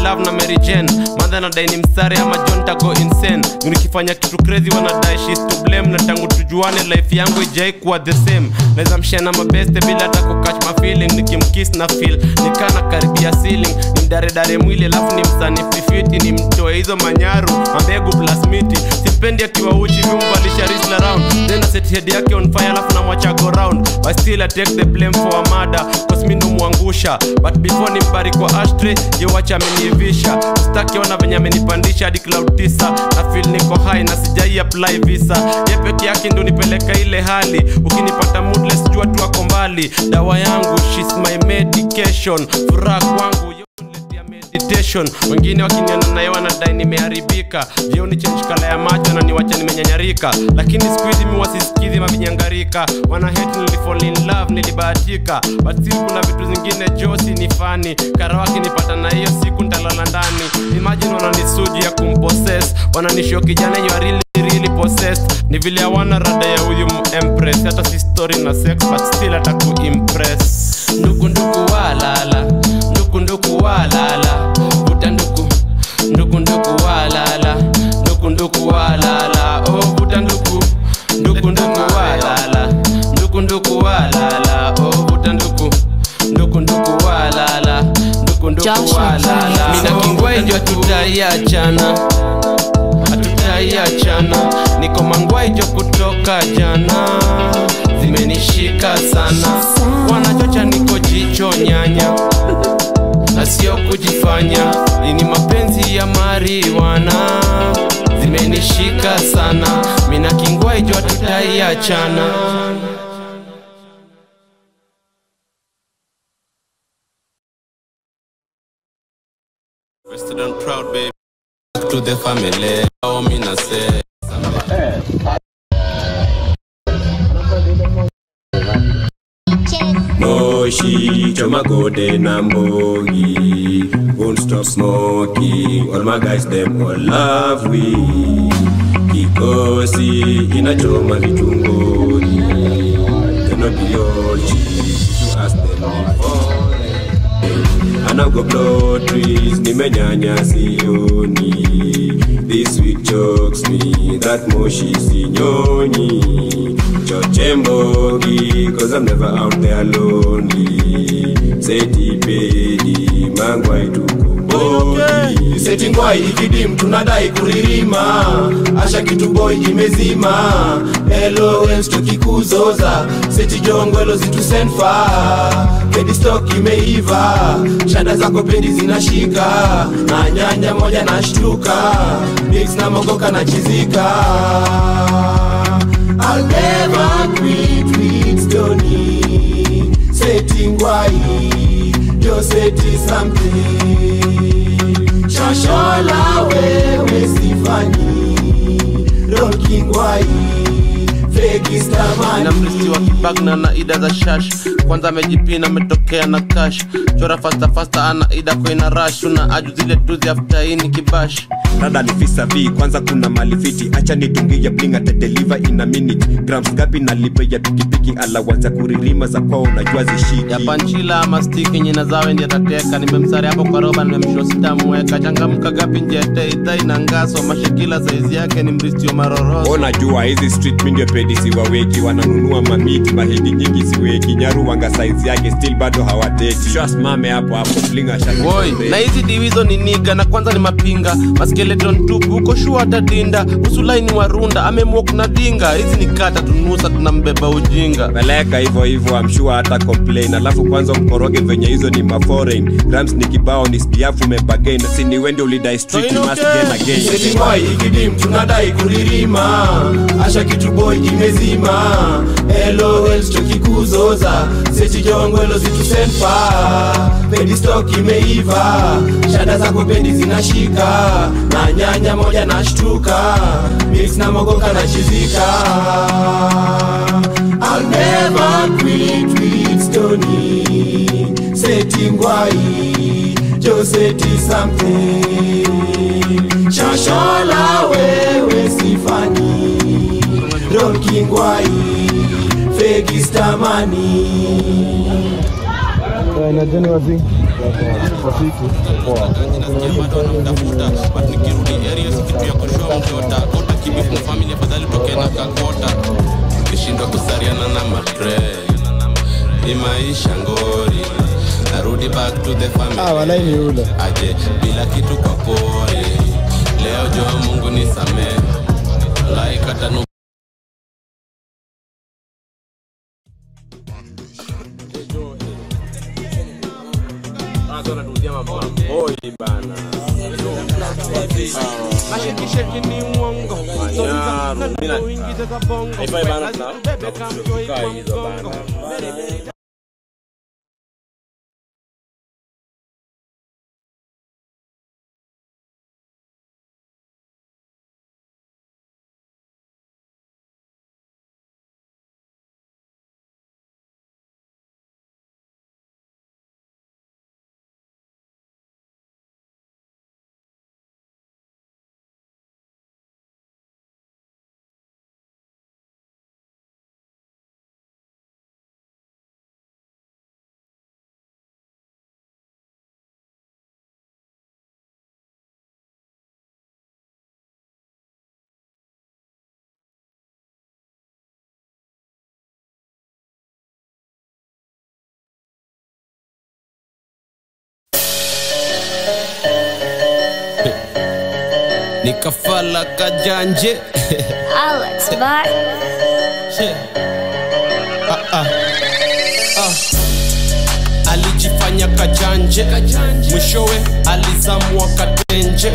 in love na Mary Jane madha nadai ni msare ama John tago insane Juu nikifanya kitu crazy wanadai she's to blame na tangu tujuane life yangu ijai kuwa the same naweza mshana mabeste bila hata kukatch my feeling nikimkiss na feel nikana karibia ceiling nimdaredare mwili alafu ni msanififiti ni mtoe hizo manyaru mambegu plus miti sipendi akiwa uchi vimbalisha risla round then set head yake on fire alafu namwacha go round but still I take the blame for a murder cause mi ndo mwangusha but before nimbari kwa ashtray yewacha ameniivisha stakiona venye amenipandisha hadi cloud tisa na feel niko high na sijai apply visa ye peke yake ndo nipeleka ile hali ukinipata moodless jua tu ako mbali dawa yangu she's my medication furaha kwangu yo uniletea meditation wengine wakiniona naye wanadai nimeharibika jioni change kala ya macho na niwacha nimenyanyarika lakini siku hizi mi wasisikizi mavinyangarika wana hate nilifall in love nilibahatika but still kuna vitu zingine josi ni fani karawaki nipata na hiyo siku ntalala ndani imagine wananisuji ya kumpossess wananisho kijana you are really really possessed ni vile hawana rada ya huyu empress hata si story na sex but still hata kuimpress nduku nduku walala nduku nduku walala vuta nduku nduku nduku walala nduku nduku walala oh vuta nduku nduku nduku walala nduku nduku walala oh vuta nduku nduku nduku walala nduku nduku Joshua walala Jones. mina kingwejo tutaiachana hatutaiachana niko mangwaijo kutoka jana zimenishika sana wanachocha niko jicho nyanya na sio kujifanya ini mapenzi ya mariwana zimenishika sana mina kingwaijo tutaiachana Rested and proud, baby. Back to the family. Oh, me na say. Moshi, choma gode na mbogi Won't stop smoking All my guys them all love we Kikosi inachoma vitungoni Cannot be all cheap You ask them before anago blow trees nimenyanya sioni this week chokes me that moshi sinyonyi choche mbogi cause i'm never out there lonely seti pedi mangwai tukombogi seti ngwai ikidim tunadai kuririma asha kitu boy imezima LOL tukikuzoza seti jongwelo zitusenfa pedi stock imeiva shada zako pedi zinashika na nyanya moja na shtuka mix na mogoka na chizika I'll never quit with Tony Seti ngwai Yo seti something Shashola wewe sifanyi Roki ngwai Feki stamani na mlisi wa kibagna na ida za shash kwanza amejipina ametokea na kash chora fasta fasta ana ida koina rash una aju zile tuzi aftaini kibash rada ni visa v kwanza kuna malifiti acha nitungia bling atadeliver in a minute grams gapi nalipe ya pikipiki alawanza kuririma za kwao unajua zishiki ya panchila ama stiki nyina zawe ndi atateka nimemsari hapo kwa roba nimemsho sitamweka changamka gapi njete idhai na ngaso mashekila saizi yake ni mristio maroroso unajua hizi street mi ndio pedi siwaweki wananunua mamiti mahedi nyingi siweki nyaru wanga saizi yake still bado hawateki shwasimame hapo hapo blinga woi na hizi diwizo ni niga na kwanza ni mapinga maskeleton tupu uko shua atadinda usulaini warunda amemwok na dinga hizi ni kata tunusa tunambeba ujinga peleka hivyo hivyo amshua hata complain alafu kwanza mkoroge venye hizo ni maforeign grams ni kibao ni spiafu mebagain sini wende ulidai street you must gain again setingwai ikidim tunadai kuririma asha kitu boy imezima lol tukikuzoza setijongwelo zitusenfa pedi stock imeiva shada zako pendi zinashika na nyanya moja na shtuka mix na mogoka na chizika I'll never quit with Stony Setingwai Joseti something Shashola wewe sifani Ronkingwai Fegistamani najeni wazi wafiki bado wanamtafuta but nikirudi area si kitu ya kushow mjota kota kibifu family afadhali toke na kakota ukishindwa kusariana na matre ni maisha ngori narudi back to the family Ah, walai ni ule. aje bila kitu kwa pori leo jua mungu ni samee laikatanu Mashekisheki ni uongo uingize za bongo bebe kamjoi kwa mgongo nikafala kajanje Alex, bye. Ah, ah. Ah. alijifanya kajanje mwishowe alizamwa katenje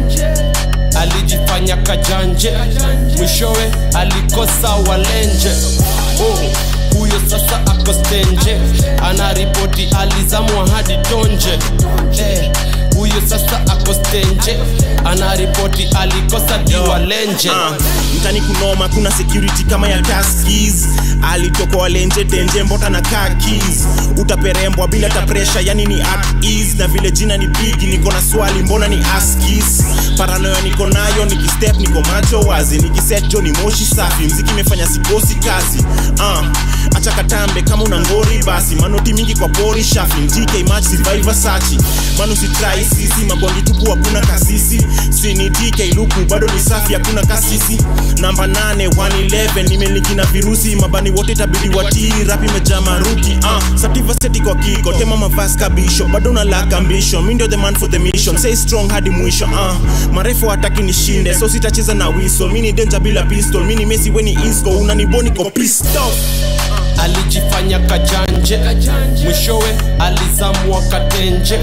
alijifanya kajanje mwishowe alikosa walenje oh. huyo sasa ako stenje anaripoti alizamwa hadi tonje eh. huyo sasa ako stenje anaripoti alikosa diwalenje Ah, mtani kunoma kuna security kama ya taskis alitoka walenje tenje mbota na kakis utaperembwa bila ta pressure yani ni at ease na vile jina ni bigi niko na swali mbona ni askis paranoya niko nayo nikistep niko macho wazi nikiset jo ni moshi safi mziki imefanya sikosi kazi ah, acha katambe kama una ngori basi manoti mingi kwa pori shafi mtk match survivor sachi manu sitrai sisi mabongi tupu hakuna kasisi sini dk luku bado ni safi hakuna kasisi namba 8 111 nimeliki na virusi mabani wote tabidi watii rapi imejaa maruki uh, sativa seti kwa kiko tema mavas kabisho bado unalaka ambisho mi ndio the man for the mission say strong hadi mwisho uh, marefu hataki nishinde so sitacheza na wiso mi ni danger bila pistol mi ni mesi weni isco unaniboni ko pistol alijifanya kajanje mwishowe alizamwa katenje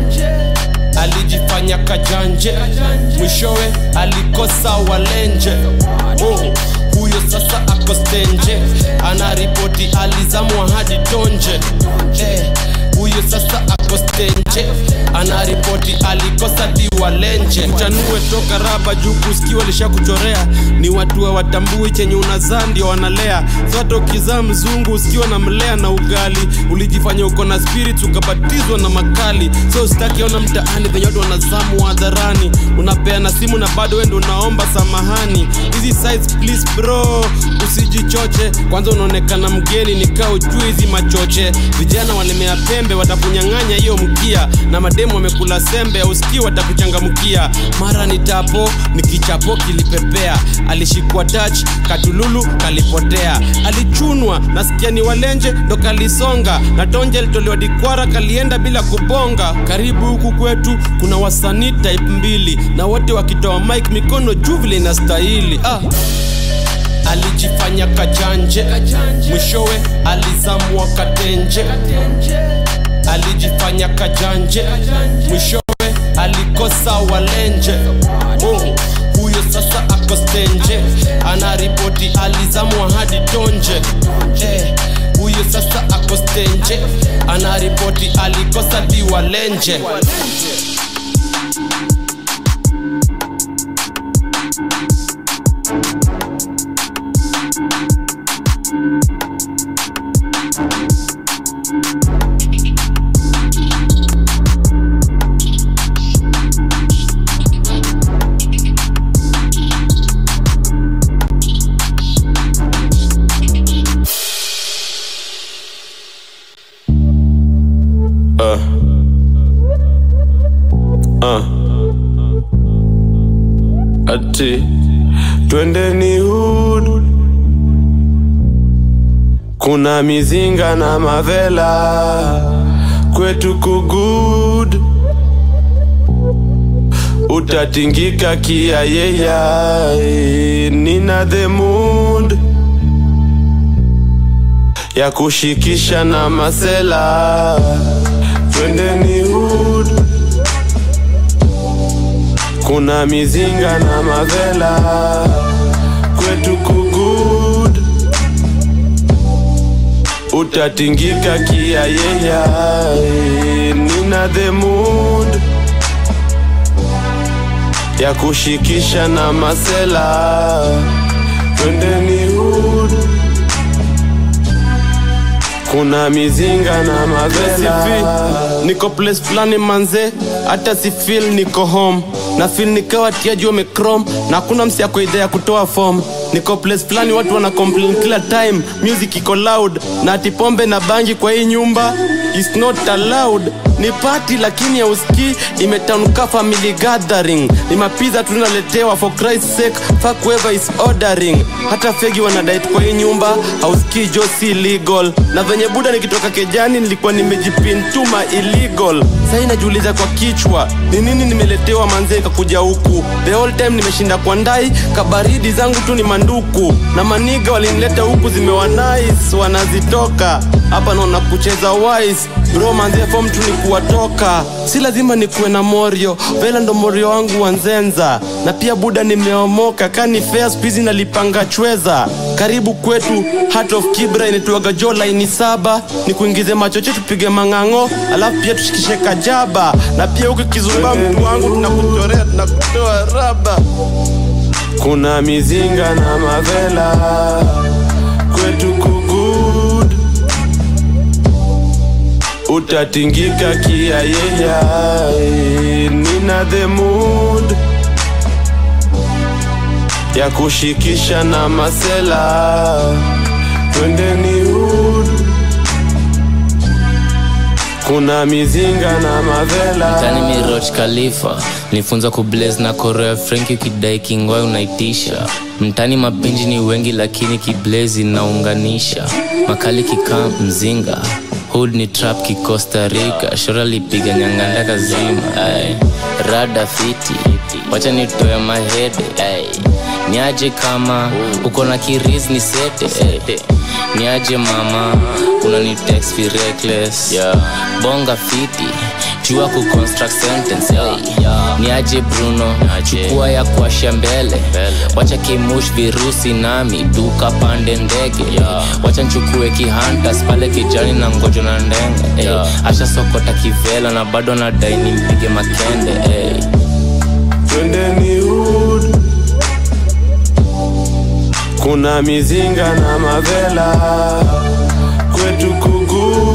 alijifanya kajanje mwishowe alikosa walenje oh. huyo sasa ako stenje anaripoti alizamwa hadi tonje eh. huyo sasa ako stenje anaripoti alikosa diwalenje mchanue toka raba juu kusikiwa lishakuchorea ni watu wa watambui chenye unazaa ndio wanalea zote ukizaa mzungu usikiwa na mlea na ugali ulijifanya uko na spirit ukabatizwa na makali so sitaki ona mtaani venye watu wanazamu hadharani unapeana simu na bado wendo unaomba samahani hizi size please bro usijichoche kwanza unaonekana mgeni nikaa ujui hizi machoche vijana walemea pembe watakunyang'anya hiyo mkia na mademu wamekula sembe usikii watakuchangamkia mara ni tapo ni kichapo kilipepea alishikwa touch katululu kalipotea alichunwa nasikia ni walenje ndo kalisonga na tonje litolewa dikwara kalienda bila kubonga karibu huku kwetu kuna wasanii type mbili na wote wakitoa mike mikono juu vile inastahili ah alijifanya kajanje mwishowe alizamwa katenje alijifanya kajanje mwishowe alikosa walenje oh. huyo sasa ako stenje anaripoti alizamwa hadi tonje eh. huyo sasa ako stenje anaripoti alikosa diwalenje ati twendeni hood kuna mizinga na mavela kwetu kugud utatingika kiayeya nina the mood ya kushikisha na masela twendeni hood kuna mizinga na mavela kwetu kugud utatingika kiayeya nina the mood ya kushikisha na masela twendeni hood kuna mizinga na mavela niko place fulani manze hata si feel niko home na feel nikawa tiaji wamecrom na hakuna msi ako idea ya kutoa form niko place fulani watu wana complain kila time music iko loud na ati pombe na bangi kwa hii nyumba is not allowed ni party lakini hausikii imetanuka family gathering ni mapiza tunaletewa for Christ's sake fuck whoever is ordering hata fegi wanadait kwa hii nyumba hausikii jo si legal na venye buda nikitoka kejani nilikuwa nimejipin tuma illegal sahii najiuliza kwa kichwa ni nini nimeletewa manzee kakuja huku the whole time nimeshinda kwa ndai kabaridi zangu tu ni manduku na maniga walinileta huku zimewa nice wanazitoka hapa naona kucheza wise bro manzee form tu ni kuwatoka si lazima nikuwe na morio vela ndo morio wangu wanzenza na pia buda nimeomoka kani fea spizi nalipanga chweza karibu kwetu heart of kibra inituaga jo laini saba ni kuingize machoche tupige mang'ang'o alafu pia tushikishe kajaba na pia huku kizumba mtu wangu tunakuchorea tunakutoa raba kuna mizinga na mavela kwetu kugud utatingika kiayeya nina the mood ya kushikisha na masela twendeni hood kuna mizinga na mavela tani miroj khalifa nifunza kublaze na korea frenki ukidai kingwai unaitisha mtani mapinji ni wengi lakini kiblaze inaunganisha makali kikaa mzinga hood ni trap kikosta rica shora lipiga nyanganda kazima ay. rada fiti wacha nitoe mahede ay. niaje kama uko na kiris ni sete ay. niaje mama unanitext fi reckless yeah. bonga fiti jua ku construct sentence hey. niaje bruno chukua ya kuasha mbele wacha kimush virusi nami duka pande ndege wacha nchukue kihantas pale kijani na ngojo na ndenge hey. asha sokota kivela na bado nadai nimpige makende hey. twendeni hood kuna mizinga na mavela kwetu kugu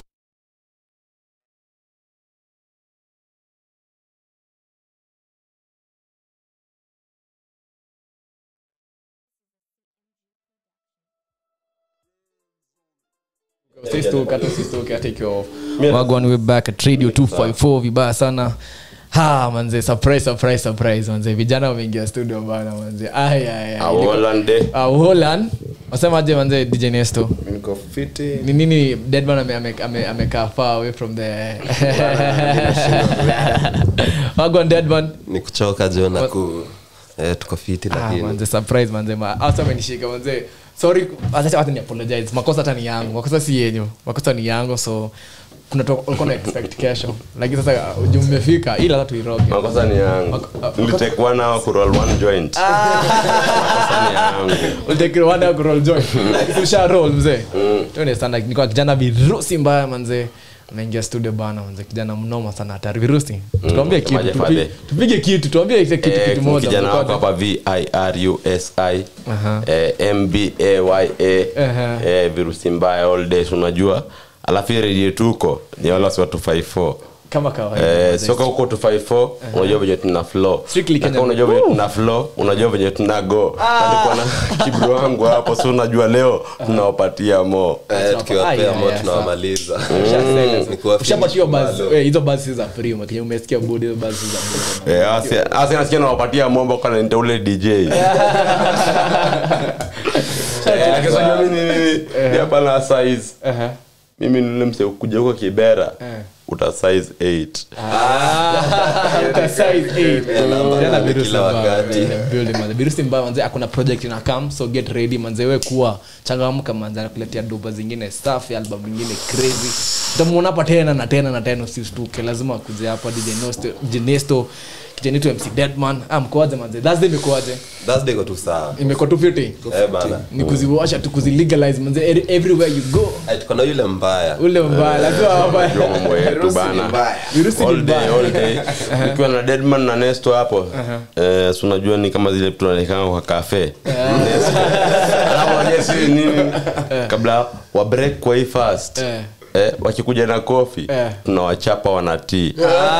sistuke hata sistuke hata ikiwa wagwan we back at radio 254 vibaya sana ha manze surprise surprise surprise manze vijana wameingia studio bana manze ay ay ay awolande Ah, Holland wasemaje manze DJ Nesto niko fiti ni nini Deadman ame- ame- ame- amekaa far away from the wagwan Deadman ni kuchoka jo na ku eh, tuko fiti Ah, lakini manze surprise manze ma hata amenishika manze sorry hata hata ni apologize makosa hata ni yangu makosa si yenyu makosa ni yangu so kuna to- ulikuwa na expect kesho lakini sasa uh, umefika ila hata tuiroge makosa ni yangu Mako- nilitake one hour kuroll one joint makosa ni yangu ulitakiwa one hour kuroll joint Lakini usha roll mzee tu understand like nilikuwa kijana virusi mbaya manze ameingia studio bana manze kijana mnoma sana hatari virusi tuambie kitu Maje tupi- fadhe. tupige kitu tuambie kitu Eh, kitu moja kijana wako Mkono. hapa virusi Aha. eh, mbaya Aha. eh, virusi mbaya all days unajua alafu hii redio tuko ni wala watu 54 kama kawaida Eh, manze. soka huko 254 unajua venye tuna flow Strictly Na Kenya. kama unajua venye tuna flow unajua venye tuna go alikuwa na kibro wangu hapo so unajua leo tunawapatia mo Eh, Ai, tukiwapea ai, mo ai, tunawamaliza Ushasema. Ni kuwa Ushapatiwa finish buzz- bado. eh, hizo basi za free makenye umesikia budi hizo basi za bure. Eh, asi- asi nasikia nawapatia mombo kana nita ule dj Eh, akisema mimi ni nini ni hapa na size Aha. mimi nile mse kuja huko kibera Eh. uta size 8 Uta size eight. namba Tena nane virusi kila mbaya, wakati. manze, building, manze. virusi mbaya manze akuna project ina come so get ready manze we kuwa changamka manze anakuletea doba zingine safi album nyingine crazy utamuona hapa tena na tena na tena usistuke lazima akuje hapa DJ Nesto Jenesto kijanitu MC Deadman ah mkoaje manze Thursday imekuaje Thursday iko tu sawa imekuwa tu fiti Eh, bana ni kuziwasha tu kuzilegalize manze every- everywhere you go Eh, tuko na yule mbaya ule mbaya lazima hapa Ndio mambo yetu bana virusi ni all day mbaya all day nikiwa na deadman na nesto hapo eh, si unajua ni kama zile tunaonekana kwa kafe alafu unajua si nini kabla wa break kwa hii fast Eh. Eh, wakikuja na kofi Eh. tunawachapa wanatii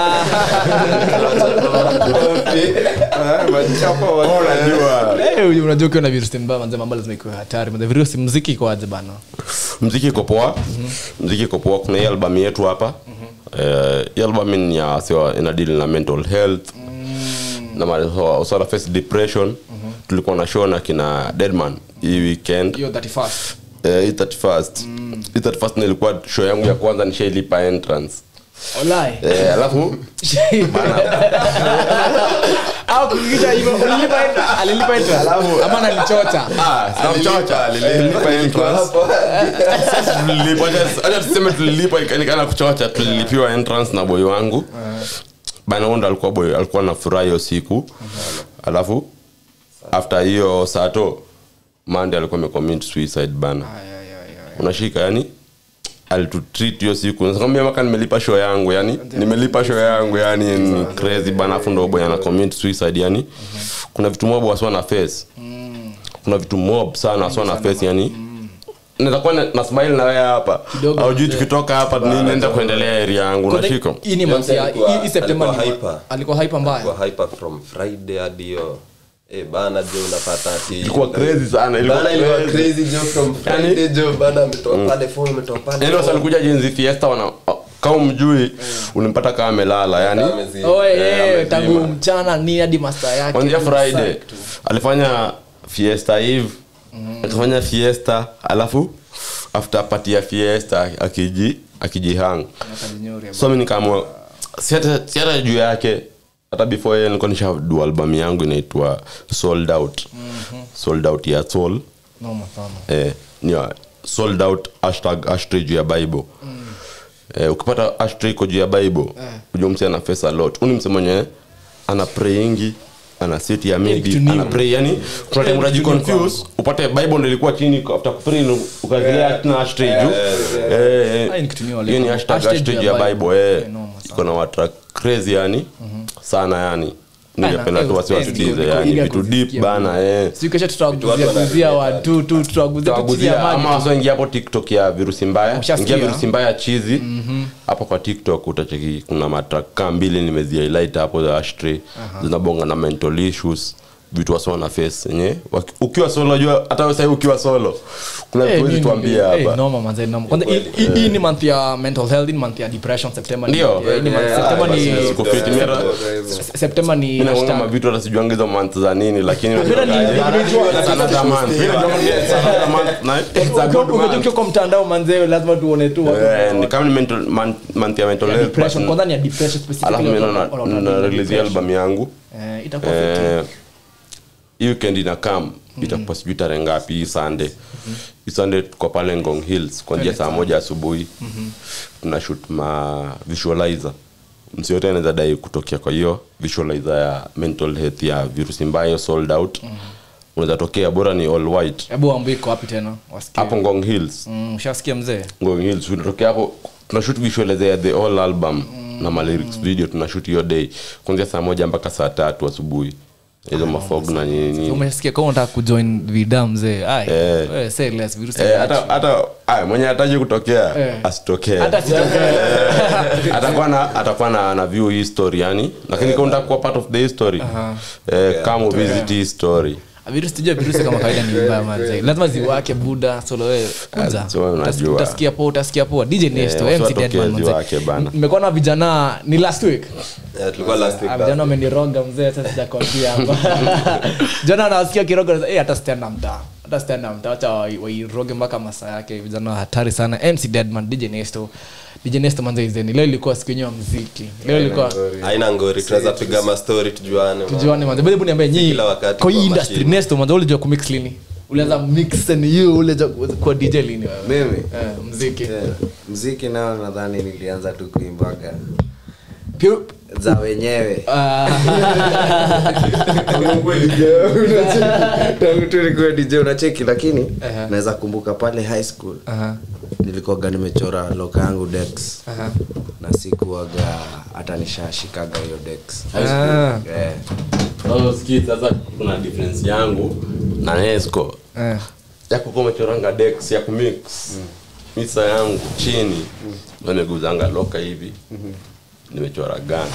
unajua Eh, unajua ukiwa na virusi mbaya manze mambo lazima ikuwe hatari manze virusi muziki iko aje bana mziki iko poa mziki iko poa kuna hii albamu yetu hapa Eh, hii albamu ni ya wasiwa ina deal na mental health na ma- usala face depression tulikuwa na show na kina deadman hii weekend hiyo 31st Eh, hii 31st hii 31st nilikuwa show yangu ya kwanza nishailipa entrance Olai. Eh, alafu au kuingisha hivyo ulilipa entrance alilipa entrance ama analichota Ah, sinamchocha, nililipa entrance. Sasa tulilipa, acha- acha tuseme tulilipa ikaonekana kuchocha tulilipiwa entrance na boy wangu bana huyo ndo alikuwa boy alikuwa na furaha hiyo siku alafu after hiyo sato mande alikuwa amecommit suicide bana unashika yani alitutreat hiyo siku nakwambia mpaka nimelipa show yangu yani nimelipa show yangu yani ni crazy bana afu ndo boy ana commit suicide yani kuna vitu mob waswa na face kuna vitu mob sana waswa na face yani naweza kuwa na, na smile na wewe hapa Kidogo. aujui tukitoka hapa nini naenda kuendelea area yangu unashika hii ni month ya Alikuwa- hii- hii September alikuwa ni hyper. alikuwa hyper mbaya kwa hyper from friday hadi hiyo eh bana jo unapata ati ilikuwa crazy sana ilikuwa bana ilikuwa crazy. crazy jo from friday jo bana ametoa pale phone ametoa pale yani wasa alikuja jenzi fiesta wana kama mjui ulimpata kama amelala yani Amezi- oe Eh, eh, amezima. tangu mchana ni hadi master yake kwanzia friday alifanya fiesta eve akafanya fiesta alafu after party ya fiesta akiji akijihang so mi nikaamua si hata si hata juu yake hata before yeye nilikuwa nishadu albamu yangu inaitwa sold out sold out ya soul noma sana eh, ni ya sold out hashtag ashtray juu ya bible eh, ukipata ashtray iko juu ya bible ujua mse ana face a lot uni mse mwenye ana prayingi ana sit ya maybe kitu new. ana pray yani kuna time unaji confuse upate bible ndio ilikuwa chini after kupray ukazilia tena ashtray juu eh Hii ni eh, kitu new hiyo ni walikuwa. hashtag Hashtag ashtray juu juu ya ya Bible. bible eh Eh, noma sana. iko na watra crazy yani sana yani ningependa Ana- tu wasi eh, watulize eh, yani eager vitu kuzisikia deep bana eh siku kesho tutawaguzia watu guzia wanapenda. watu tu tutawaguzia tu chini ya tutawaguzia ama maji wasoingia hapo tiktok ya virusi mbaya Ushasikia? ingia virusi mbaya chizi hapo kwa tiktok utacheki kuna matraka mbili nimezihighlight hapo za ashtray zinabonga na mental issues vitu wasoma na face yenye waki- ukiwa solo unajua hata wewe sasa ukiwa solo kuna Eh, vitu huwezi nini- tuambia eh, hapa noma manze, noma. Kwanza hii- hii- hii ni month ya mental health hii ni month ya depression september ni- Ndio. eh, hii ni month- september ni Siko fit, mimi hata- september ni mimi naona hashtag. mavitu hata sijuangi hizo month za nini lakini Mimi ni- nimejua- sana za month mimi najua it's another month na it's a good Ukiwa- month. ukiwa kwa mtandao manzee lazima tuone tu watu- Eh, ni kama ni mental man- month ya mental ya health depression but- kwanza ni ya depression alafu specifically mimi watu- na- watu- watu- na watu- release depression. album yangu Eh, itakuwa fiti. Eh, hii weekend ina kam itakuwa sijui tarehe ngapi hii sunday hii sunday tuko pale ngong hills kuanzia saa moja asubuhi tuna shoot ma visualizer msi yote anaweza dai kutokea kwa hiyo visualizer ya mental health ya virusi mbaya sold out unaweza tokea bora ni all white hebu waambie iko wapi tena wasikie. hapo ngong hills Mm, ushasikia mzee ngong hills tunatokea hapo tunashoot visualizer ya the whole album na ma lyrics video tunashoot hiyo day kuanzia saa moja mpaka saa tatu asubuhi hizo mafog na nini nini umesikia kama unataka kujoin vida mzee ai Eh. wewe say less virusi Eh, hata hata aya mwenye hataji kutokea Eh. asitokee hata sitokee atakuwa na atakuwa na, na view hii story yani lakini kama unataka kuwa part of the history eh, kama visit hii story virusi tujua virusi kama kawaida ni mbaya manze lazima ziwake buda solo wewe kuja so unajua. Utas- utasikia poa utasikia poa dj nesto watu mc watokee deadman manze ziwake bana. nimekuwa na vijana ni last week Eh, tulikuwa last week Ah, vijana wameniroga mzee sasa sijakwambia hapa jana nawasikia kiroga eh hata stand na mtaa hata stand na mtaa acha wai- wairoge mpaka masaa yake vijana hatari sana mc deadman dj nesto dj nesto manze izeni leo ilikuwa siku yenyewe ya muziki leo ilikuwa haina ngori tunaweza piga mastori tujuane tujuane manze hebu niambie nyinyi Kila wakati kwa hii kwa industry machine. nesto manze ulijua kumix lini ulianza mix and you ulijua kwa dj lini wewe mimi eh muziki Eh, mziki nao nadhani nilianza tu kuimbaga Pure- za wenyewe Ah, tangu tu nikuwe dj unacheki lakini Aha. naweza kumbuka pale high school aha, nilikuwaga nimechora loka yangu dex aha. na sikuwaga hata nishashikaga hiyo dex Ah, Eh, Sasa sikii, sasa kuna difference yangu na nesco eh. yako kwa umechoranga dex ya kumix misa yangu chini ndo nimeguzanga loka hivi nimechora gani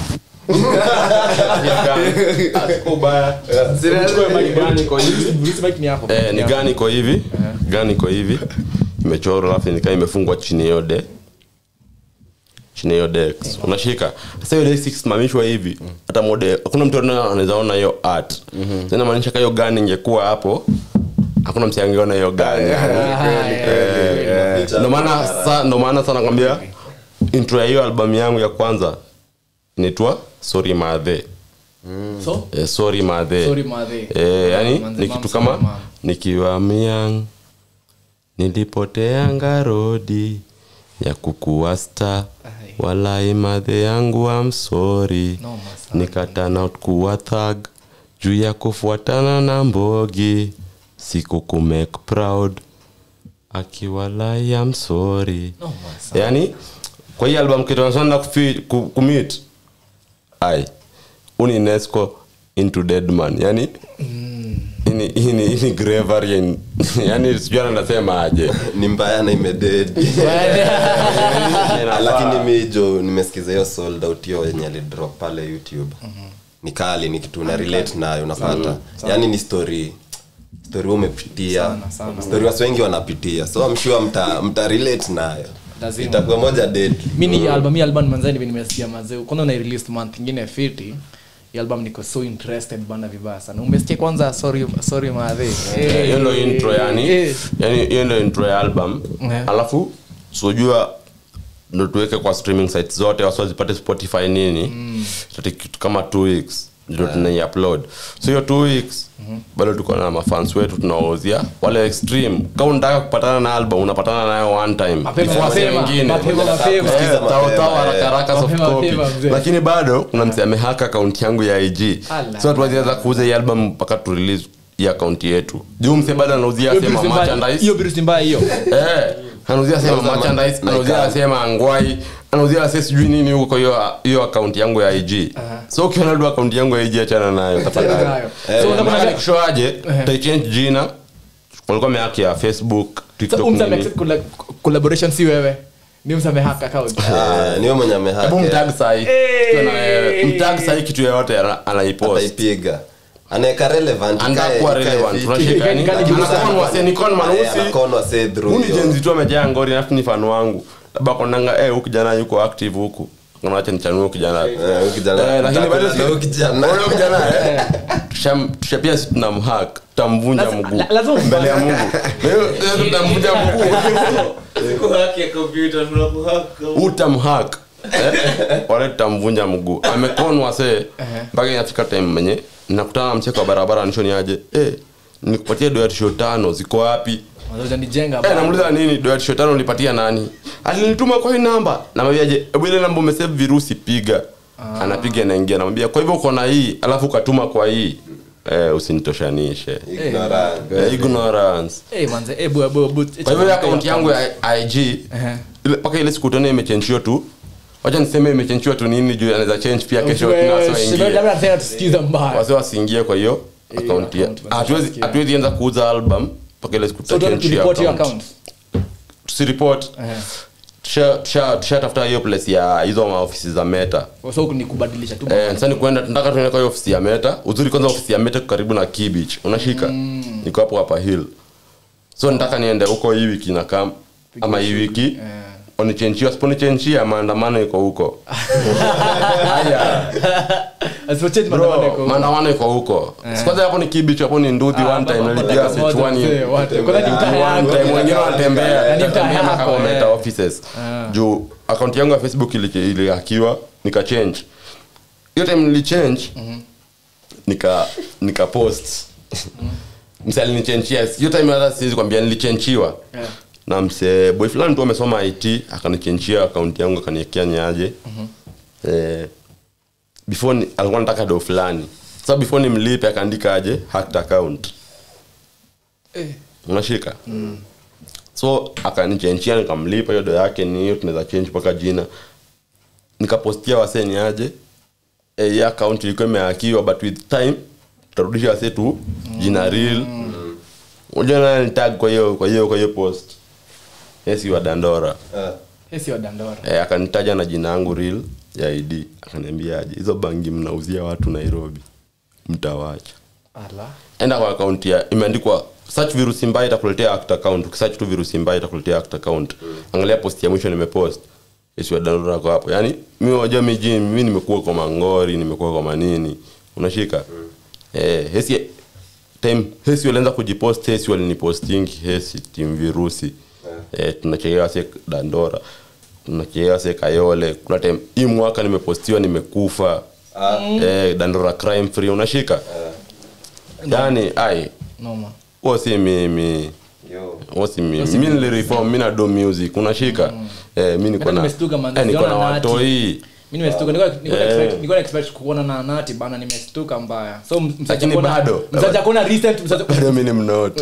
gani iko hivi Bruce Mike ni hapo. Eh, ni gani iko hivi gani iko hivi imechorwa alafu nikaa imefungwa chini hiyo de chini hiyo dex unashika sasa hiyo dex ikisimamishwa hivi hata mode hakuna mtu ana- anaweza ona hiyo art tena maanisha ka hiyo gani ingekuwa hapo hakuna msi angeona hiyo gani Eh, ndo maana sa- ndo maana sana nakwambia intro ya hiyo albamu yangu ya kwanza inaitwa sorry madhe So? eh, sorry madhe Sorry, madhe. eh, yani Manze, ni mom, kitu sorry, kama mom. nikiwa myang nilipoteanga rodi ya kukuwa sta Ai. walai madhe yangu amsori Noma sana. nikatana kuwa thag juu ya kufuatana na mbogi siku kumake proud akiwalai amsori Noma sana. yani kwa hii album kitanasana kumit ai uni nesco into deadman yani ini ini ini gravery in- yani sijui anasema aje ni mbaya na imededi lakini mijo nimesikiza hiyo sold out hiyo yenye alidrop pale youtube ni kali ni kitu una relate nayo unapata yaani ni story story wewe umepitia Sana, sana. story watu wengi wanapitia so I'm sure mta, mta relate nayo Lazima. itakuwa moja dead mi ni album hii album manzani hivi nimesikia mazee kwanza na release month ingine fiti hii album niko so interested bana vibaya sana umesikia kwanza sorry sorry madhe Eh, hiyo ndo intro yani Eh. yani hiyo ndo intro ya album Eh. alafu sijua ndo tuweke kwa streaming sites zote wasi wazipate spotify nini mm. kitu kama two weeks ndio tunai upload so hiyo two weeks bado tuko na mafans wetu tunawauzia wale extreme kama unataka kupatana na album unapatana nayo one time Mapema, Before wase mapema, wengine. mapema, mapema. Eh, Kusikiza tao- mapema, tao eh. haraka haraka soft Mapema, copy. mapema, mzee. lakini bado kuna mse amehaka akaunti yangu ya ig Ala. so tuwaziweza kuuza hii album mpaka tu release hii akaunti yetu juu mse bado anauzia Hiyo sema virusi mbaya- merchandise hiyo virusi mbaya hiyo Eh, anauzia sema Anauza ma- merchandise na anauzia ikawa. sema angwai anauzia se sijui nini huko kwa hiyo hiyo akaunti yangu ya ig so ukiona tu akaunti yangu ya ig achana nayo tafadhali nayo. Eh, So, maana unataka- nikushoaje taichange jina walikuwa meaki ya facebook So, tiktok umse ame nini accept colla- collaboration si wewe ni umse amehack account Ah, niwe mwenye amehake. hebu mtag sahi Hey! Tukiwa na wewe. mtag sahi kitu yoyote ana- anaipost ataipiga anaeka relevant andakuwa ikae- ikae relevant fiti. tunashika yani Kali juu sana. anakonwa se nikon Eh, manusi anakonwa say through huni hiyo. jenzi tu amejaa ngori alafu ni fan wangu labda konanga eh huyu kijana yuko active huku unawacha nichanue huyu kijana Eh, huyu kijana- Eh, lakini bado si- na huyu kijana. Unaona huyu kijana eh Tusham- tusha pia si tunamhack tutamvunja Lazima- mguu la- lazima umhack. mbele ya Mungu Na hiyo- hiyo tutamvunja mguu utamhack Eh, wale tutamvunja mguu amekonwa se mpaka inafika time menye nakutana na mcheko wa barabara nishoni aje eh nikupatia doya tisho tano ziko wapi nijenga Eh, namuuliza nini doya tisho tano ulipatia nani alinituma kwa hii namba namwambiaje hebu ile namba umesave virusi piga anapiga naingia namwambia kwa hivyo uko na hii alafu ukatuma kwa hii eh, usinitoshanishe Ignorant. eh, ignorance Eh, manze eh, bu- bu- bu- kwa hivyo ile akaunti yangu ya ig Ehe. ile- mpaka ile siku tena imechenjiwa tu wacha niseme imechenjiwa tu nini juu anaweza change pia kesho Wewe, tena wasi shibe- waingie labda tena tusikiza mbaya wasi wasiingie kwa hiyo akaunti ya- account, basi hatuwezi wasikie. hatuwezi anza kuuza album mpaka ile siku so don't tutachange hiyo report your account. account tusiripot tusha- tusha- tushatafuta hiyo place ya hizo maofisi za meta so ni kubadilisha tu Eh, sasa ni kwenda tunataka tuende kwa hiyo ofisi ya meta uzuri kwanza ofisi ya meta iko karibu na key beach unashika niko hapo hapa hill so nataka niende huko hii wiki na kam ama hii wiki onichenchia siponichenchia maandamano iko huko haya Asipochange Bro, maandamano yako. maandamano iko huko Si kwanza hapo ni kibichi hapo ni nduthi one time nilipiga moja sechuani mzee, wote. Kwanza ni mtaa one yako. time wengine wanatembea Na ni mtaa Wanatembea mpaka yako, wameta eh. offices juu akaunti yangu ya facebook ili- ilihakiwa nika change hiyo time nilichange nika nika post mse alinichenchia hiyo time hata siwezi kwambia nilichenchiwa Yeah. na mse boy fulani tu amesoma it akanichenchia akaunti yangu akaniekea nyaje eh, before ni, alikuwa nataka do fulani sasa before nimlipe akaandika aje hacked account unashika so akanichenchia nikamlipa hiyo do yake ni hiyo tunaweza change mpaka jina nikapostia wasee ni aje eh, hii account ilikuwa imehakiwa but with time tutarudisha wasee tu jina real unajua nani nitag kwa hiyo kwa hiyo kwa hiyo post yesi wa dandora Yeye si wa Dandora. eh, akanitaja na jina yangu real ya id akaniambia aje hizo bangi mnauzia watu nairobi mtawacha Ala. enda kwa akaunti ya imeandikwa search virusi mbaya itakuletea act account ukisearch tu virusi mbaya itakuletea act account angalia post ya mwisho nimepost Yesu wa download ako hapo yani mimi wajua miji mimi nimekuwa kwa mangori nimekuwa kwa manini unashika eh hesi time hesi walianza kujipost hesi walinipostingi hesi team virusi eh tunachelewa se dandora tunachelewa se kayole kuna time hii mwaka nimepostiwa nimekufa eh dandora crime free unashika yani ai Noma. huo si mimi huo si mimi mi nilireform mi na do music unashika eh mi niko Hata na nimestuka man, eh, niko na sijaona nati. watoi Mimi nimestuka nilikuwa nilikuwa Eh. expect nilikuwa expect kuona na nati bana nimestuka mbaya. So msaja Lakini kuona bado. msaja kuona recent msaja bado mi ni mnot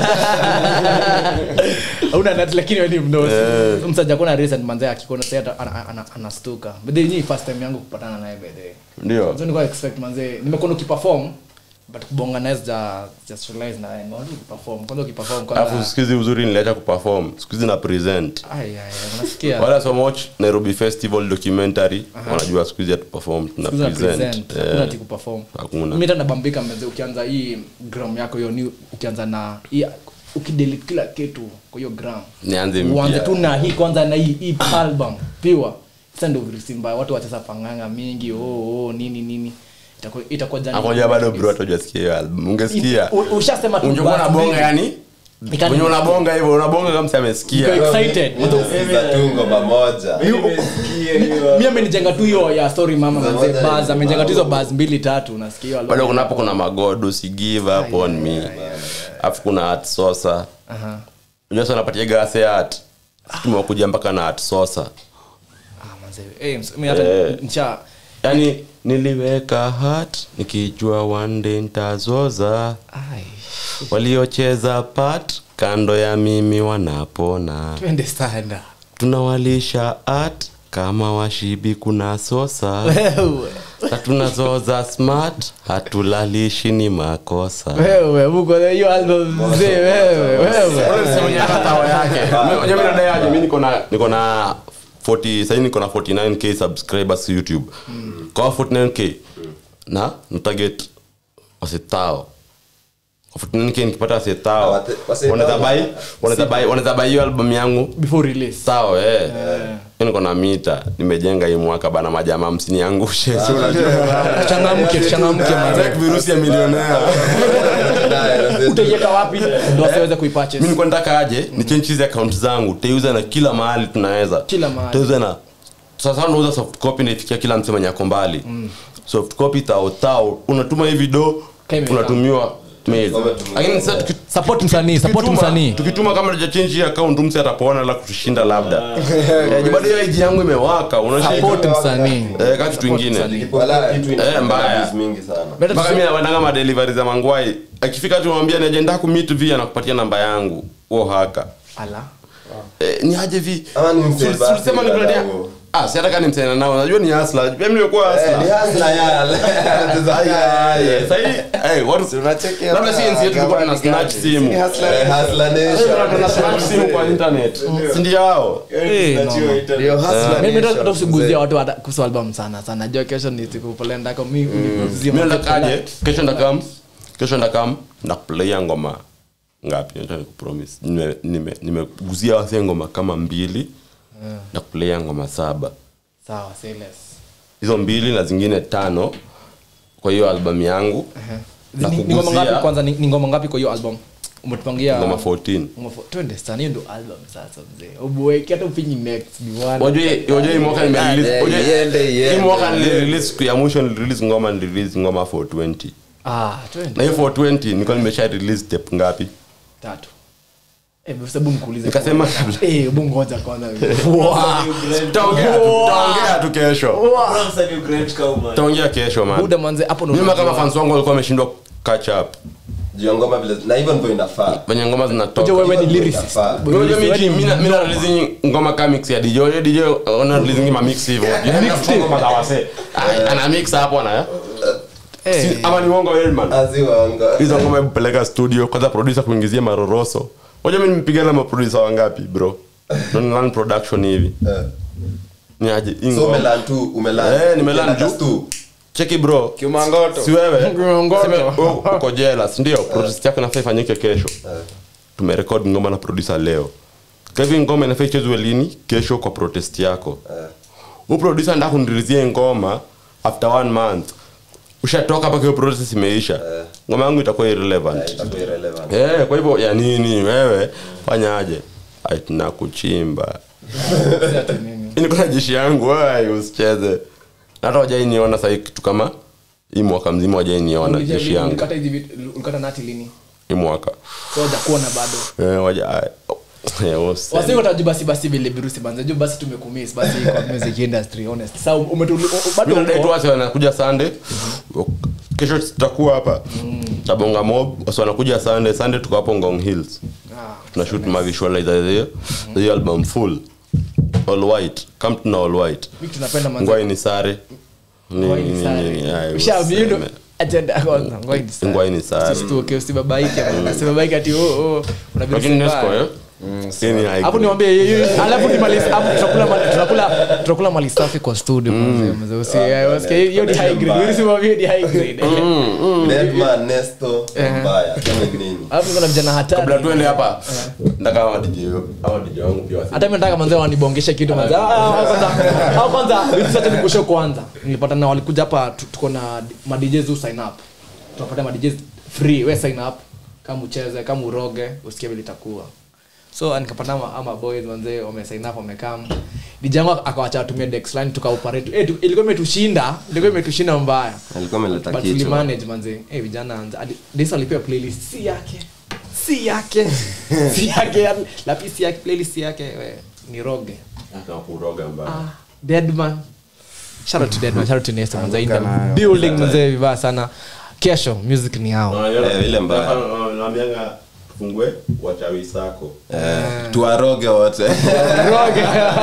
Hauna nati lakini wewe ni mnosi. So msaja kuona recent manze akikuona sasa hata ana- ana- anastuka. But then ni first time yangu kupatana naye by the way. ndio So nilikuwa expect manze nimekuwa ukiperform but kubonga naye ja just realize na ni watu ukiperform kwanza ukiperform alafu kwanza siku hizi uzuri niliacha kuperform siku hizi na present ai ai ai, unasikia wala so much nairobi festival documentary wanajua siku hizi hatuperform tuna Siku za present present, hakuna Eh, ati kuperform. Hakuna. Mimi hata nabambika mzee ukianza hii gram yako hiyo new ukianza na hii ukidelete kila kitu kwa hiyo gram nianze uanze mpya tu na hii kwanza na hii hii album piwa sasa ndio virusi mbaya watu wacheza panganga mingi oh, oh nini nini itakuwa itakuwa jani akoja bado bro hata hujasikia hiyo album ungesikia U- ushasema tu ungekuwa basi unabonga mbili. yani Nikani- wenye unabonga hivyo unabonga kama msi amesikia Niko excited tungo pamoja mimi amenijenga tu hiyo ya story mama mzee buzz amenijenga tu hizo buzz mbili tatu unasikia hiyo album. bado kuna hapo kuna magodo si give up on me alafu kuna art sosa Aha. unajua sana napatiaga ase art Sisi tumekuja mpaka na art sosa Ah, manze. Eh, ms- mimi hata Eh. nisha yani niliweka hat nikijua one day ntazoza ai waliocheza pat kando ya mimi wanapona twende sana tunawalisha art kama washibi kuna sosa wewe na tunazoza smart hatulalishi ni makosa wewe uko na hiyo album mzee wewe wewe yake mi niko na niko na 40 sahii niko na 49k subscribers youtube kwa 49k na natarget wasetao kwa 49k nikipata wasetao Wate- wasetao. wanaweza buy wanaweza buy wanaweza buy hiyo album yangu before release sawa eh Hiyo niko na mita nimejenga hii mwaka bana majamaa msiniangushe si unajua changamke changamke manze Take virusi ya milionea utaiweka wapi ndio asiweze mi kuipurchase nilikuwa nataka aje ni change hizi account zangu teuza na kila mahali tunaweza Kila mahali. teuza na sasa unauza soft copy naifikia kila mtu mwenye ako mbali soft copy tao tao unatuma hii video Kama unatumiwa mail lakini sasa tuki- support msanii support tukituma- msanii tukituma kama tujachange hii account msi atapona la kutushinda labda Eh, juu bado hiyo IG yangu imewaka unashika support msanii eh kama kitu ingine Eh, mbaya. mingi sana Better mpaka to- mi naendanga madelivari za mangwai akifika tu mwambia niajenda kumit vi anakupatia namba yangu huo haka ala eh, ni aje vi Ama ni msee Sul- basi sulisema dada nikuletea huo. ah si hata kani msena nao unajua ni hustler pia mimi nimekuwa Eh, ni hustler hustler yale. Anacheza yale. sasa hii eh watu Tunachekea labda si sana, nsi yetu tulikuwa kama tuna ni snatch gani. simu Si hustler Eh, hustler nation. tuna snatch simu kwa internet si ndio hao Eh, no, no. Ndio hustler Mimi nation, hata usiguzia mzee. watu hata kuhusu album sana sana najua kesho ni siku polenda kwa mimi niguzie mimi market ndakaje polite. kesho ndakam kesho ndakam ndakuplaya ngoma ngapi nataka nikupromise nime nime nimeguzia wase ngoma kama mbili ndakuplaya ngoma saba sawa say less hizo mbili na zingine tano kwa hiyo albamu yangu Ni- ni ngoma ngapi kwanza ni ni ngoma ngapi kwa hiyo album umetupangia ngoma 14 ngoma fo- twende sana hiyo ndo album sasa mzee ubuweki hata upinyi next ni one wajua wajua hii mwaka nime release Iende, wajua iende, hii iende, mwaka iende. nilirelease siku ya mwisho nilirelease ngoma nilirelease ngoma 420 ah na twende hiyo 420 nilikuwa nimesha release tape ngapi tatu eh hebu nikuulize nikasema eh hebu ngoja kwanza tutaongea tu- tutaongea tu kesho tutaongea kesho man buda manze hapo ndo mimi kama unajua. fans wangu walikuwa wameshindwa catch up Juu ya ngoma vile na hivyo ndivyo inafaa venye ngoma zinatoka Unajua wewe ni Hivyo lyricist inafaa. Unajua Wewe mimi ni mina mina release ngoma kama mix ya DJ Unajua DJ ona release ngoma mix hivyo Yaani ngoma za wase Ay, ana mix hapo na Eh, Si- ama ni uongo Elman aziwanga hizo ngoma hebu peleka studio kwanza producer kuingizia maroroso Unajua mimi nimepigana na producer wangapi bro non run production hivi ni aje hii so ngoma- umelan tu umelan Eh, nimelan Ukienda juu. tu. cheki bro Kiumangoto. si wewe Kiumangoto. Sema, wewe uko jealous ndio protest yako inafaa ifanyike kesho tumerekod ngoma na producer leo kwa hivyo ngoma inafaa ichezwe lini kesho kwa protest yako huu producer nda kunirizie ngoma after one month ushatoka mpaka hiyo process imeisha ngoma yangu itakuwa irrelevant Itakuwa irrelevant. Eh, kwa hivyo ya nini wewe fanyaje Ai, tunakuchimba Hii niko na jeshi yangu ai, usicheze Na hata wajainiona sahii kitu kama hii mwaka mzima wajainiona ulija jeshi lini? yangu Ulikata hizi vitu- ulikata nati lini hii mwaka so hujakuona bado Eh, waja ai, oh, eh, useme. wasi watajua basi basi vile virusi banza juu basi tumekumiss basi kwa music industry honest sasa umetuli bado Mimi nadai tu uko wase wanakuja sunday kesho tutakuwa hapa tabonga mob wasi wanakuja sunday sunday tuko hapo ngong hills tuna shoot ma visualizer hiyo hiyo album full all white come tuna all white mimi tunapenda manza ngwai ni sare Ni- Ngwai ni ni- sare. ni- ni- ai, Ushaambiwa ndo useme. agenda ya kwanza ngwai ni sare. ngwai ni sare Usisituke, usibabaike bana. Usibabaike ati oh oh una virusi lakini nesco mbaya. eh Hii ni high hapo grade. niwaambie hiyo- hiyo- alafu nimalize hapo tutakula mali- tunakula tunakula mali safi kwa studio mzee mzee usi usikie hiyo ni high grade wewe sema hiyo ni high grade Deadman, Nesto, mbaya. Kama nini? alafu kuna vijana kabla hatari tuende hapa ndaka hawa DJ hawa DJ wangu pia wasi- hata mimi nataka manzee wanibongeshe kitu manzee Ah, ah, kwanza au kwanza vitu sasa nikusho kwanza nilipata na walikuja hapa tu- tuko na ma DJs who sign up tunapata ma DJs free we sign up kama ucheze kama uroge usikie vile itakuwa so nikapata ama, ama boys manzee wame sign up wamekam DJ yangu akawacha watumie Dex line tukaoperate eh tu- ilikuwa imetushinda ilikuwa imetushinda mbaya alikuwa ameleta but kichwa tulimanage manze eh vijana anza adi- Desa alipewa playlist si yake si yake si yake yani, lapi si yake playlist yake we, ni roge Kuroga mbaya. ah deadman shout out to deadman shout out to Nesta manze in the Anguka nayo. building manze vibaya sana kesho music ni yao Ah, yule- Eh, ile mbaya. Ah, naambianga tufungue wachawi sako Eh, tuwaroge wote roge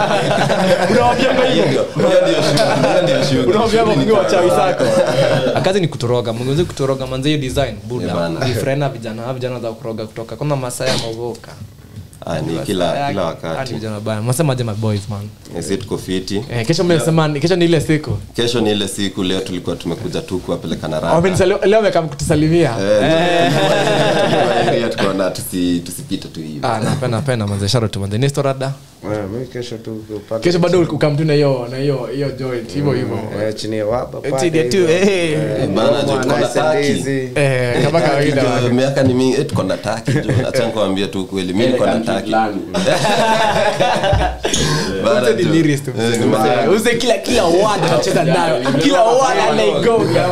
unawaambia Hiyo hivyo ndio- hiyo ndio shughuli, hiyo ndio shughuli. unawaambia Shughuli ni kwa wachawi kazi. sako kazi ni kutoroga mngeweze kutoroga manze hiyo design buda Eh, bana. ni frena vijana vijana za kuroga kutoka kuna masaa ya magoka Ah, ni kila kila wakati vijana baya masemaje my boys man Sisi tuko fiti eh, kesho mmesema kesho ni ile siku kesho ni ile siku leo tulikuwa tumekuja tu kuwapeleka na rada Wamenisali- leo amekam kutusalimia area tukaona tusi- tusipite tu hivi Ah, napenda napenda manze shout out to manze Nesto rada Eh, mimi kesho tu upate kesho bado ukamtu na hiyo na hiyo hiyo joint hivyo hivyo Eh, chini ya wapa pale Chini ya tu, hivyo. eh. Eh, Bana, ngoma, jo, tuko na nice and taki. easy. eh kama kawaida Jo, wake. miaka ni mingi eh, tuko na taki jo acha nikwambie tu kweli mimi niko na taki Bana, Uze ni jo. lyrist, Eh, mzee. ni mbaya. Uze kila kila word anacheza nayo kila word anaigonga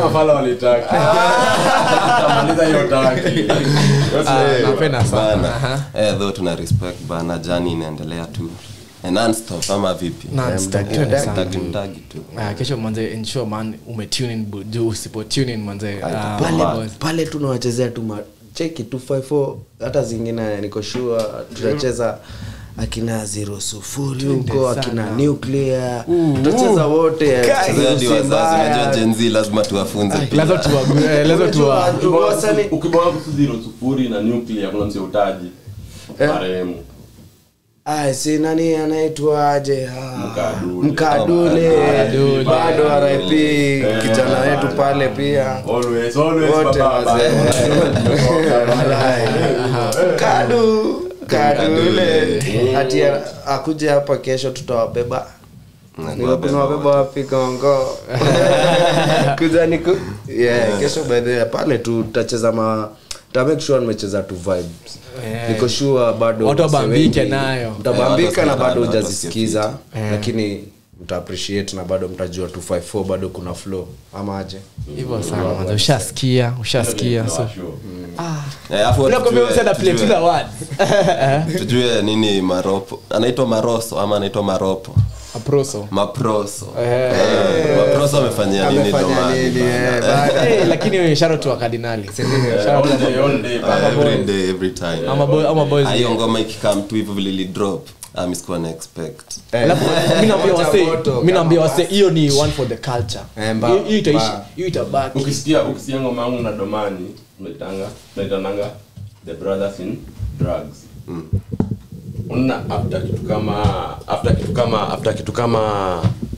Ah, napenda sana Bana. Aha. Eh, though tuna respect bana jani inaendelea tu Eh, non-stop ama vipi Non-stop, Mdagi- twende mdagi. sana. Mdagi mdagi tu Ah, kesho manze ensure man umetune in bu- juu usipo tune in manze ah, pale boys. pale tunawachezea tu ma- cheki 254 hata zingine niko sure tutacheza akina zero sufuri huko akina nuclear tutacheza wote Sasa hadi Usi wazazi mbaya. unajua Gen Z lazima tuwafunze pia. lazima tuwa- eh, lazima tuwa Unajua, wasanii- ukibonga kuhusu zero sufuri na nuclear kuna mse utaji marehemu Ay, si nani anaitwaje Ah, Mkadule. mkadule Mkadule. bado rip kijana wetu pale pia always always wote baba wazee Walai. kadu kadule ati akuje hapa kesho tutawabeba Niko tunawabeba wapi kongo kuja niku yeah, kesho by the way, pale tu tutacheza ma ta make sure nimecheza tu vibes niko sure bado Watu wasee wabambike wengi nayo. mtabambika na watu bado wasikie hujazisikiza lakini mta appreciate na bado mtajua 254 bado kuna flow ama aje hivyo sana manze ushasikia ushasikia so Eh, alafu unakwambia tujue- msana play to tujue- the words tujue nini maropo anaitwa maroso ama anaitwa maropo aproso maproso Eh, maproso amefanyia nini amefanya domani nini eh, bana? baada Eh, lakini sharo tu wa kardinali Shout out to- Eh, every day every time ama boy- ama boys Ah, hiyo ngoma ikikam tu hivyo vile ilidrop ah, mi sikuwa na expect Alafu, mi naambia Moja wase moto, mi naambia kama wase hiyo ni one for the culture Eh, mba- Hiyo- hiyo itaishi mba. hiyo itabaki ukisikia ukisikia ngoma yangu na domani tunaitanga tunaitananga the brothers in drugs una after kitu kama after kitu kama after kitu kama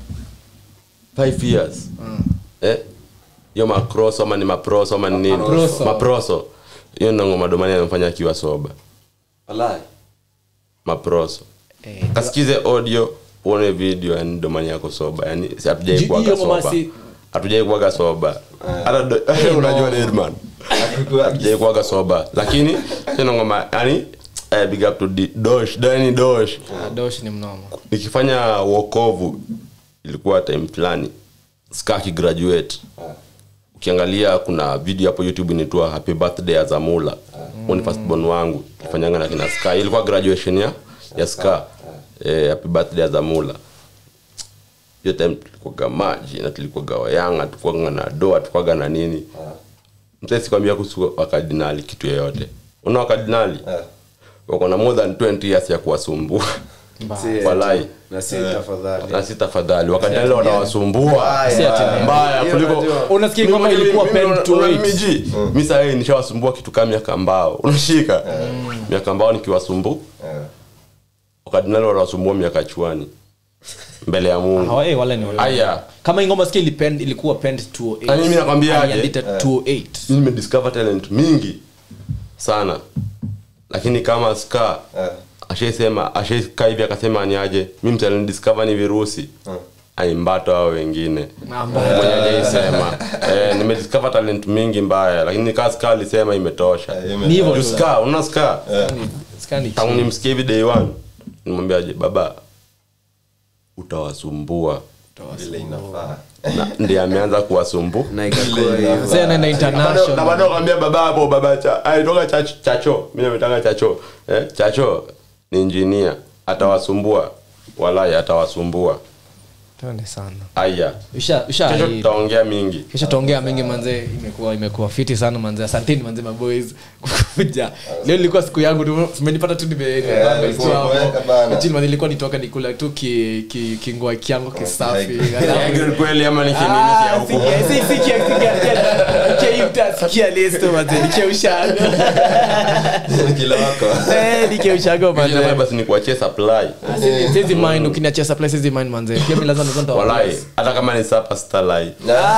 five years eh hiyo macross ama ni maproso ama ni nini Maproso. maproso hiyo ndo ngoma domani anamfanya akiwa soba Walai. maproso kasikize audio uone video yani domani yako soba yani si hatujai Ju- kuwaga hiyo ngoma soba si- hatujai kuwaga soba hata do- unajua Deadman hatujai kuwaga soba lakini hiyo ngoma yani eh, big up to D- dosh dani dosh Ah, dosh ni mnomo nikifanya wokovu ilikuwa time fulani ska kigraduate ukiangalia kuna video hapo youtube inaitwa happy birthday azamula mm. ni firstborn wangu ifanyanga na kina ska ilikuwa graduation ya ya ska eh, happy birthday azamula hiyo time tulikuwaga maji na tulikuwaga wayanga tulikuwaga na doa tulikuwaga na nini msee sikwambia kuhusu wakardinali kitu yoyote una wakardinali wako na more than 20 years ya kuwasumbua Si, walai na si tafadhali na si tafadhali wakadinali wanawasumbua Mbaya. Si ati- mbaya Hiyo kuliko unajua. unasikia ngoma ilikuwa pen to eight miji mi sahii nishawasumbua kitu kama miaka mbao unashika miaka mbao nikiwasumbu wakadinali wanawasumbua miaka chuani mbele ya mungu Hawa- eh, wale ni wale. aya kama hii ngoma sikia ilipend ilikuwa pend 208 Na mimi nakwambiaje? Aliandika 208 mi nimediscover talent mingi sana lakini kama ska ashaisema ashaikaa hivi akasema ni aje mi mtalinidiscover ni virusi aimbato hao wengine mwenye ajaisema eh, nimediscover talent mingi mbaya lakini kaa ska alisema imetosha ni hivyo Juu tu. ska unaona ska Ska ni tangu chill. nimsikia hivi day one nimwambiaje baba utawasumbua vile inafaa na ndiye ameanza kuwasumbu na ikakuwa hiyo Mzee anaenda na international bado kwambia baba hapo baba cha aitoka chacho, chacho. mimi nametanga chacho eh? chacho ni injinia atawasumbua walai atawasumbua Tuende sana aya usha usha kesho tutaongea mingi kisha tuongea mengi manze imekuwa imekuwa fiti sana manze asanteni manze maboys kukuja leo ilikuwa siku yangu tu umenipata tu nime ulikuwa umeweka bana. Chill, manze ilikuwa nitoka nikula tu ki ki kingwa kiango kisafi Egg kweli ama ni kinini Ah, ya huko sikia, si- sikia, sikia, sikia. Sikia, mta- sikia listo, manze, nikiushago. kila wako Eh, nikiushago, manze. Ile basi ni kuachia supply Ah, sizi- sizi mind, ukiniachia supply, sizi mind, manze. Pia mi lazima nikuwa nita- walai hata kama ni sapa starlight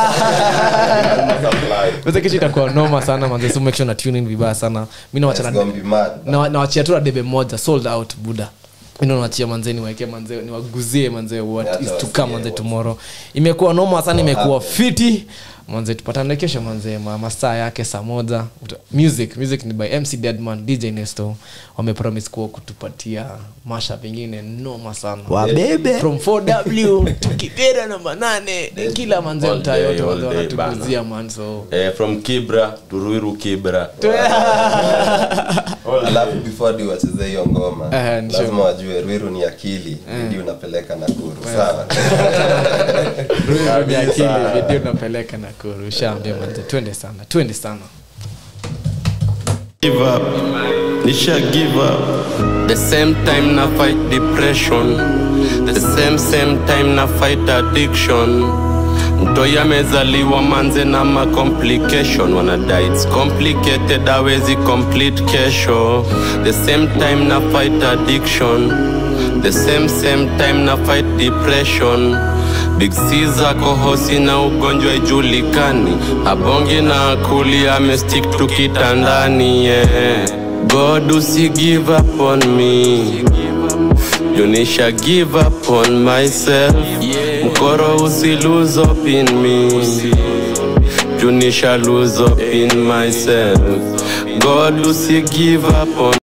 Manze, kesho itakuwa noma sana manze so make sure na tune in vibaya sana mi nawachana It's gonna be mad. na- nawachia tu na debe moja sold out buda mi nawachia manze niwaeke manze niwaguzie manze what Acha is to wasikie come manze what- tomorrow imekuwa noma sana imekuwa fiti manze tupatane kesho manze ma- masaa yake saa moja Uta- music music ni by mc deadman dj nesto wamepromise kuwa kutupatia masha pengine noma sana wabebe from 4w tukibera namba nane kila manze All mtaa day, yote all manze day, wanatuguzia man so eh, from kibra to ruiru kibra alafu before di wacheze hiyo ngoma Eh, ni lazima sure. wajue rwiru ni akili bidi unapeleka nakuru sawa Ni akili video napeleka na kurusha ambia manze twende sana twende sana give up nisha give up the same time na fight depression the same same time na fight addiction mtoi amezaliwa manze na ma complication wanadai its complicated awezi complete kesho the same time na fight addiction the same same time na fight depression big c zako hosi na ugonjwa ijulikani abongi na akuli amestick tu kitandani yeah. god usi give up on me junisha give up on myself mkoro usi lose up in me junisha lose up in myself god usi give up on